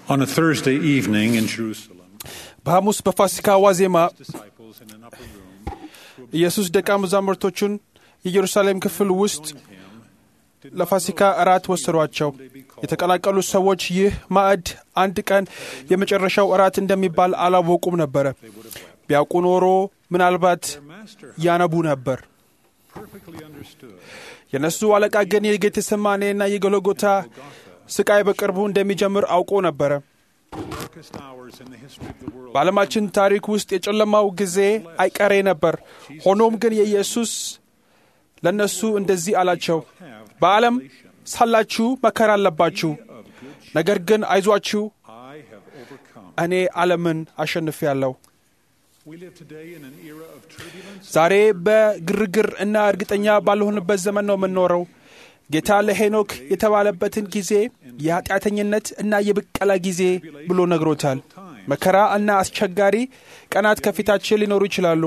On a Thursday evening in Jerusalem, በሐሙስ በፋሲካ ዋዜማ disciples in an upper room ኢየሱስ ደቀ መዛሙርቶቹን የኢየሩሳሌም ክፍል ውስጥ ለፋሲካ እራት ወሰዷቸው። የተቀላቀሉት ሰዎች ይህ ማዕድ አንድ ቀን የመጨረሻው እራት እንደሚባል አላወቁም ነበረ። ቢያውቁ ኖሮ ምናልባት master ያነቡ ነበር። perfectly understood የነሱ አለቃ ግን የጌቴሰማኔና የጎልጎታ ስቃይ በቅርቡ እንደሚጀምር አውቆ ነበረ። the darkest hours in the history of the world. በዓለማችን ታሪክ ውስጥ የጨለማው ጊዜ አይቀሬ ነበር። ሆኖም ግን የኢየሱስ ለእነሱ እንደዚህ አላቸው፣ በዓለም ሳላችሁ መከራ አለባችሁ፣ ነገር ግን አይዟችሁ፣ I have overcome. እኔ ዓለምን አሸንፌአለሁ። We live today in an era of turbulence. ዛሬ በግርግር እና እርግጠኛ ባልሆንበት ዘመን ነው የምንኖረው። ጌታ ለሄኖክ የተባለበትን ጊዜ የኃጢአተኝነት እና የብቀላ ጊዜ ብሎ ነግሮታል። መከራ እና አስቸጋሪ ቀናት ከፊታችን ሊኖሩ ይችላሉ።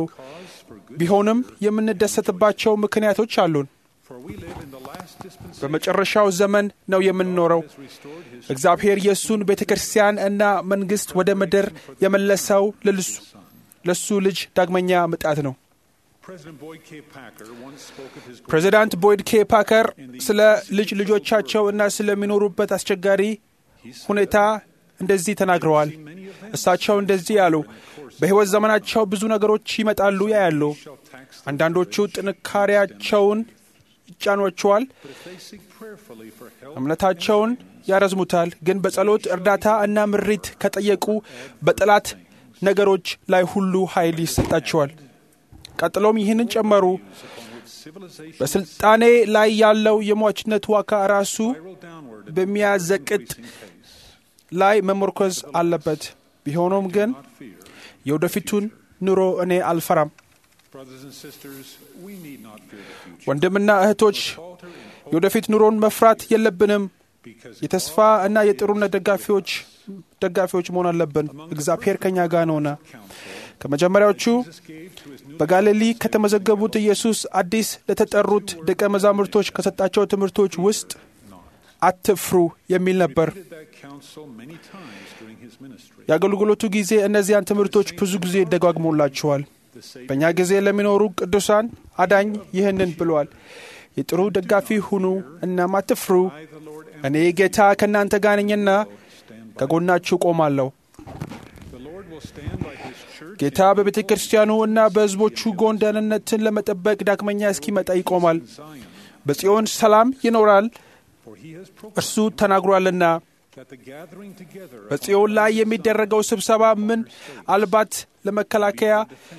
ቢሆንም የምንደሰትባቸው ምክንያቶች አሉን። For we live in the last dispensation በመጨረሻው ዘመን ነው የምንኖረው። has restored his እግዚአብሔር የእሱን ቤተ ክርስቲያን እና መንግሥት ወደ ምድር የመለሰው ለልሱ ለሱ ልጅ ዳግመኛ ምጣት ነው። President Boyd K. Packer once spoke of his ፕሬዚዳንት ቦይድ ኬ ፓከር ስለ ልጅ ልጆቻቸው እና ስለሚኖሩበት አስቸጋሪ ሁኔታ እንደዚህ ተናግረዋል። እሳቸው እንደዚህ ያሉ፣ በሕይወት ዘመናቸው ብዙ ነገሮች ይመጣሉ ያያሉ። አንዳንዶቹ ጥንካሬያቸውን ይጫኗቸዋል፣ If they seek prayerfully for help, እምነታቸውን ያረዝሙታል። ግን በጸሎት እርዳታ እና ምሪት ከጠየቁ በጠላት ነገሮች ላይ ሁሉ ኃይል ይሰጣቸዋል። ቀጥሎም ይህንን ጨመሩ፣ civilization በስልጣኔ ላይ ያለው የሟችነት ዋጋ ራሱ spiral downward at በሚያዘቅጥ pace. ላይ መመርኮዝ አለበት። ቢሆኑም ግን Not fear. የወደፊቱን ኑሮ እኔ አልፈራም። Brothers and sisters, we need not fear the future. ወንድምና እህቶች Falter in hope የወደፊት ኑሮን መፍራት የለብንም። because የተስፋ እና የጥሩነት ደጋፊዎች ደጋፊዎች መሆን አለብን። እግዚአብሔር ከኛ ጋር ነውና። ከመጀመሪያዎቹ Jesus gave to his new በጋሊሊ ከተመዘገቡት ኢየሱስ አዲስ ለተጠሩት ደቀ መዛሙርቶች ከሰጣቸው ትምህርቶች ውስጥ አትፍሩ የሚል ነበር። did that counsel many times during his ministry. የአገልግሎቱ ጊዜ እነዚያን ትምህርቶች ብዙ ጊዜ ደጋግሞላቸዋል። The Savior በእኛ ጊዜ ለሚኖሩ ቅዱሳን አዳኝ ይህንን ብለዋል። የጥሩ ደጋፊ ሁኑ እናም አትፍሩ፣ I, the Lord, am እኔ ጌታ ከእናንተ ጋር ነኝና stand by. ከጎናችሁ ቆማለሁ። The Lord will stand by his church ጌታ በቤተ ክርስቲያኑ እና በሕዝቦቹ ጎን ደህንነትን ለመጠበቅ ዳግመኛ እስኪመጣ ይቆማል። in Zion, በጽዮን ሰላም ይኖራል፣ for he has እርሱ ተናግሯልና። that the gathering together of በጽዮን ላይ የሚደረገው ስብሰባ ምን አልባት ለመከላከያ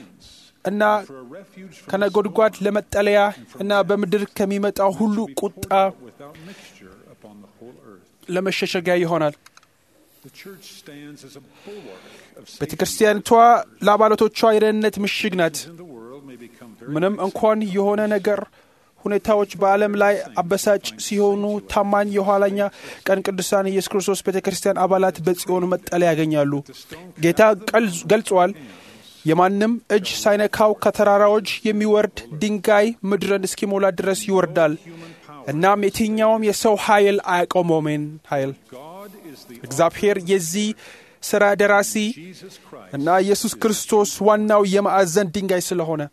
እና for a refuge from ከነጎድጓድ ለመጠለያ እና በምድር ከሚመጣው ሁሉ ቁጣ without mixture upon the whole earth. ለመሸሸጊያ ይሆናል። The church stands as a bulwark of ቤተ safety ክርስቲያኒቷ ለአባላቶቿ የደህንነት ምሽግ ናት። in the world may become very ምንም እንኳን የሆነ ነገር ሁኔታዎች በዓለም ላይ አበሳጭ ሲሆኑ ታማኝ የኋላኛ ቀን ቅዱሳን ኢየሱስ ክርስቶስ ቤተ ክርስቲያን አባላት በጽዮን መጠለያ ያገኛሉ። ጌታ ቀል- ገልጿል። የማንም እጅ ሳይነካው ከተራራዎች የሚወርድ ድንጋይ ምድርን እስኪሞላ ድረስ ይወርዳል። እናም የትኛውም የሰው ኃይል አያቆመውም። ኃይል God is the እግዚአብሔር የዚህ ሥራ ደራሲ Jesus Christ. እና ኢየሱስ ክርስቶስ ዋናው የማዕዘን ድንጋይ ስለሆነ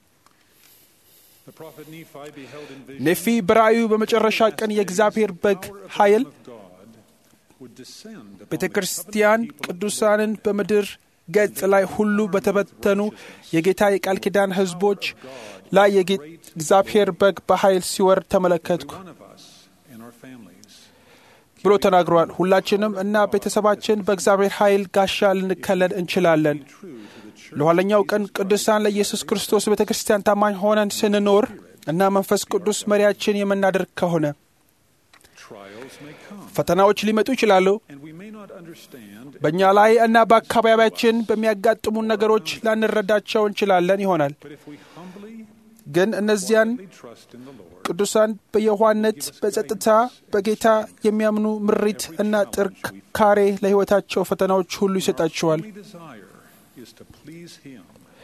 The prophet Nephi beheld in vision ኔፊ በራእዩ በመጨረሻ ቀን የእግዚአብሔር በግ ኃይል of God would descend upon ቤተ ክርስቲያን ቅዱሳንን በምድር ገጽ ላይ ሁሉ በተበተኑ የጌታ የቃል ኪዳን ሕዝቦች ላይ የጌ- እግዚአብሔር በግ በኃይል ሲወርድ ተመለከትኩ one of us and our families. ብሎ ተናግሯል። ሁላችንም እና ቤተሰባችን በእግዚአብሔር ኃይል ጋሻ ልንከለል እንችላለን። ለኋለኛው ቀን ቅዱሳን ለኢየሱስ ክርስቶስ ቤተ ክርስቲያን ታማኝ ሆነን ስንኖር እና መንፈስ ቅዱስ መሪያችን የምናደርግ ከሆነ Trials may come, ፈተናዎች ሊመጡ ይችላሉ። and we may not understand, በእኛ ላይ እና በአካባቢያችን በሚያጋጥሙን ነገሮች ላንረዳቸው እንችላለን ይሆናል። but if we humbly ግን እነዚያን trust in the Lord, ቅዱሳን በየዋህነት በጸጥታ በጌታ የሚያምኑ ምሪት እና ጥንካሬ ለሕይወታቸው ፈተናዎች ሁሉ ይሰጣቸዋል። we desire is to please Him.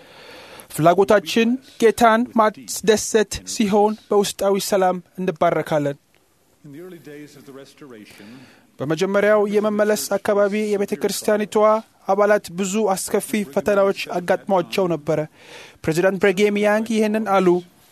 ፍላጎታችን ጌታን ማስደሰት ሲሆን በውስጣዊ ሰላም እንባረካለን። In the early days of the Restoration, በመጀመሪያው የመመለስ አካባቢ የቤተ ክርስቲያኒቷ አባላት ብዙ አስከፊ ፈተናዎች አጋጥሟቸው ነበረ። ፕሬዚዳንት ብሬጌም ያንግ ይህንን አሉ።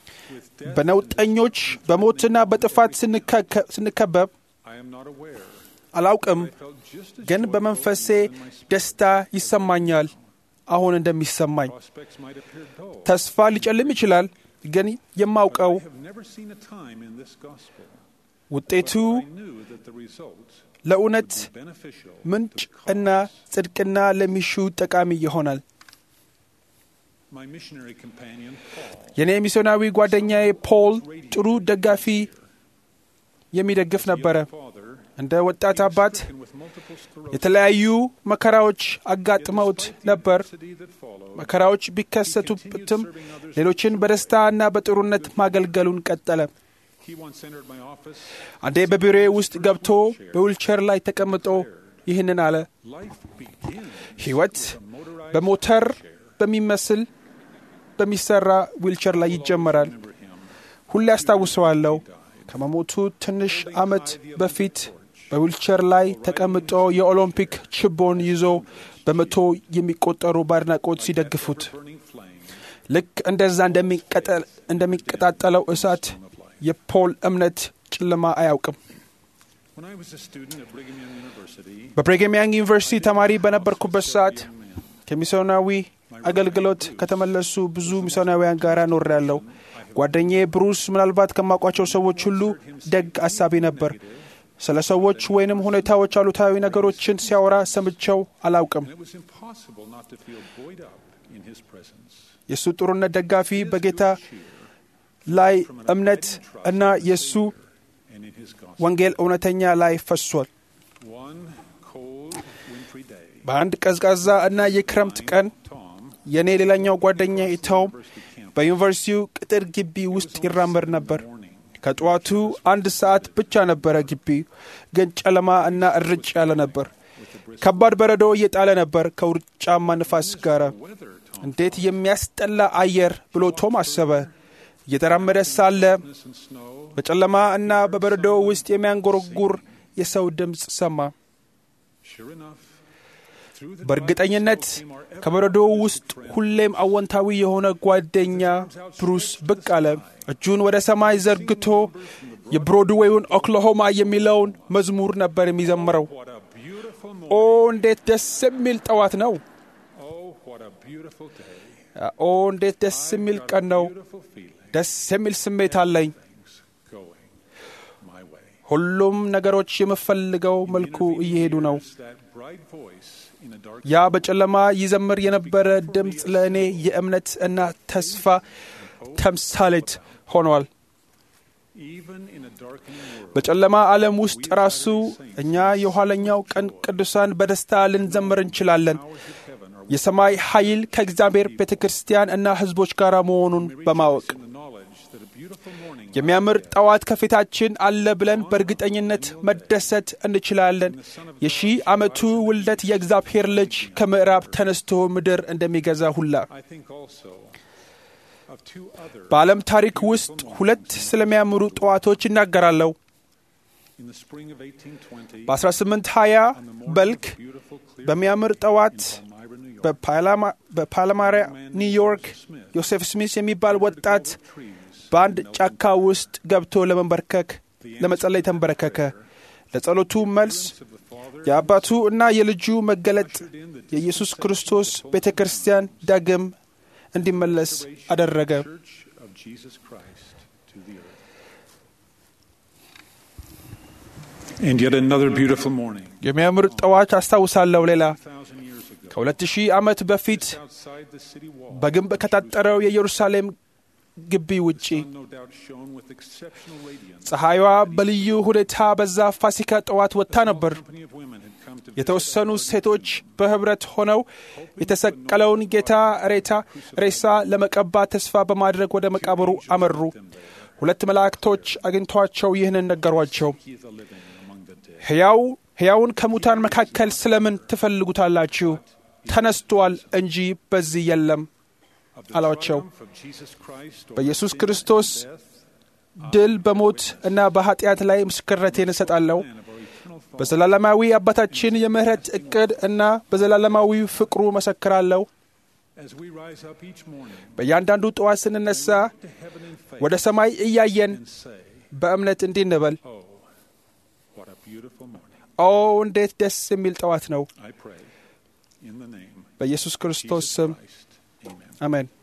በነውጠኞች በሞትና በጥፋት ስንከበብ I am not aware. አላውቅም፣ I felt just as ግን joyful በመንፈሴ in my spirit. ደስታ ይሰማኛል። አሁን እንደሚሰማኝ Prospects might appear dull. ተስፋ ሊጨልም ይችላል፣ ግን የማውቀው I have never seen a time in this gospel ውጤቱ when I knew that the results ለእውነት would be beneficial ምንጭ to the እና cause. ጽድቅና ለሚሹ ጠቃሚ ይሆናል። My missionary companion, Paul, የኔ ሚስዮናዊ ጓደኛዬ ፖል ጥሩ ደጋፊ የሚደግፍ ነበረ። father, እንደ ወጣት አባት stricken with multiple sclerosis, የተለያዩ መከራዎች አጋጥመውት ነበር። adversity that followed, መከራዎች ቢከሰቱበትም ሌሎችን በደስታ እና በጥሩነት ማገልገሉን ቀጠለ። he once entered my office. አንዴ በቢሮዬ ውስጥ ገብቶ በዊልቸር ላይ ተቀምጦ ይህንን አለ። Life begins ሕይወት with a motorized በሞተር chair. በሚመስል በሚሰራ ዊልቸር ላይ ይጀመራል። Remember him. ሁሌ አስታውሰዋለሁ። ከመሞቱ ትንሽ ዓመት በፊት በዊልቸር ላይ ተቀምጦ የኦሎምፒክ ችቦን ይዞ በመቶ የሚቆጠሩ በአድናቆት ሲደግፉት Burning flame ልክ እንደዛ እንደሚቀጠል- እንደሚቀጣጠለው እሳት የፖል እምነት ጨለማ አያውቅም። When I was a student at Brigham Young University, በብሬግም ያንግ ዩኒቨርሲቲ ተማሪ በነበርኩበት ሰዓት young man, ከሚስዮናዊ አገልግሎት ከተመለሱ ብዙ ሚስዮናውያን ጋር ኖሬያለሁ። ጓደኛዬ ብሩስ ምናልባት ከማውቋቸው ሰዎች ሁሉ ደግ አሳቢ ነበር። ስለ ሰዎች ወይንም ሁኔታዎች አሉታዊ ነገሮችን ሲያወራ ሰምቸው አላውቅም። and it was impossible not to feel buoyed up in his presence. የእሱ ጥሩነት ደጋፊ በጌታ ላይ እምነት እና የእሱ And in his gospel. ወንጌል እውነተኛ ላይ ፈሷል። One cold, wintry day, በአንድ ቀዝቃዛ እና የክረምት ቀን Tom, የእኔ ሌላኛው ጓደኛ ኢታውም university campus, በዩኒቨርሲቲው ቅጥር ግቢ ውስጥ ይራመድ ነበር። morning, ከጠዋቱ አንድ ሰዓት ብቻ ነበረ። ግቢው ግን ጨለማ እና እርጭ ያለ ነበር። ከባድ በረዶ እየጣለ ነበር ከውርጫማ ንፋስ ጋር። weather, Tom, እንዴት የሚያስጠላ አየር ብሎ ቶም አሰበ። እየተራመደ ሳለ darkness and snow, በጨለማ እና በበረዶ ውስጥ የሚያንጎረጉር የሰው ድምፅ ሰማ። sure enough, through the በእርግጠኝነት darkness came our ever- ከበረዶ ውስጥ ሁሌም አዎንታዊ የሆነ ጓደኛ ብሩስ ብቅ አለ። እጁን ወደ ሰማይ ዘርግቶ የብሮድዌውን ኦክላሆማ የሚለውን መዝሙር ነበር የሚዘምረው። What a beautiful ኦ morning. እንዴት ደስ የሚል ጠዋት ነው! Oh, what a beautiful day. ኦ እንዴት ደስ የሚል Got a ቀን ነው! beautiful feeling. ደስ የሚል ስሜት አለኝ። Things going my way. ሁሉም ነገሮች የምፈልገው መልኩ እየሄዱ ነው። That bright voice in a dark ያ በጨለማ ይዘምር የነበረ ድምፅ ለእኔ የእምነት እና ተስፋ ተምሳሌት ሆኗል። even in a darkening world. በጨለማ ዓለም ውስጥ ራሱ እኛ የኋለኛው ቀን ቅዱሳን በደስታ ልንዘምር እንችላለን። Powers of heaven are የሰማይ ኃይል ከእግዚአብሔር ቤተ ክርስቲያን እና ሕዝቦች ጋር መሆኑን በማወቅ in the knowledge that a beautiful morning የሚያምር ጠዋት ከፊታችን አለ ብለን በእርግጠኝነት መደሰት እንችላለን። የሺህ ዓመቱ ውልደት የእግዚአብሔር ልጅ ከምዕራብ ተነስቶ ምድር እንደሚገዛ ሁላ I think also of two other በዓለም ታሪክ ውስጥ ሁለት ስለሚያምሩ ጠዋቶች ይናገራለሁ። in the spring of 1820 በ1820 on the morning በልክ of beautiful clear በሚያምር ጠዋት Palmyra, New York. በፓላማ- በፓላማሪያ ኒውዮርክ ዮሴፍ ስሚስ የሚባል ወጣት trees በአንድ ጫካ ውስጥ ገብቶ ለመንበርከክ ለመጸለይ ተንበረከከ። ለጸሎቱ መልስ of the Father የአባቱ እና የልጁ መገለጥ የኢየሱስ ክርስቶስ ቤተ ክርስቲያን ዳግም እንዲመለስ አደረገ። Church of Jesus Christ to the earth. And yet another beautiful morning, የሚያምር ጠዋት አስታውሳለሁ። ሌላ thousand years ago, ከሁለት ሺህ ዓመት በፊት outside the city wall, በግንብ ከታጠረው የኢየሩሳሌም ግቢ ውጪ sun no doubt shone with exceptional radiance. ፀሐይዋ በልዩ ሁኔታ በዛ ፋሲካ ጠዋት ወጥታ ነበር። company of women had come to የተወሰኑ ሴቶች በህብረት ሆነው የተሰቀለውን ጌታ ሬታ ሬሳ ለመቀባት ተስፋ በማድረግ ወደ መቃብሩ አመሩ። ሁለት መላእክቶች አግኝቷቸው ይህንን ነገሯቸው። He is a living among the dead. ሕያው ሕያውን ከሙታን መካከል ስለምን ትፈልጉታላችሁ? ተነስቷል እንጂ በዚህ የለም Of the አሏቸው። triumph of Jesus Christ over በኢየሱስ sin ክርስቶስ and death, ድል በሞት እና በኃጢአት ላይ ምስክርነቴን እሰጣለሁ። and of our eternal eternal Father, በዘላለማዊ አባታችን የምሕረት ዕቅድ እና በዘላለማዊ ፍቅሩ መሰክራለሁ። as we rise up each morning በእያንዳንዱ ጠዋት ስንነሳ to heaven in faith ወደ ሰማይ እያየን and say, በእምነት እንዲህ እንበል፣ Oh, what a beautiful morning. ኦ እንዴት ደስ የሚል ጠዋት ነው። I pray in the name በኢየሱስ of ክርስቶስ Jesus ስም Christ. Amen. አሜን።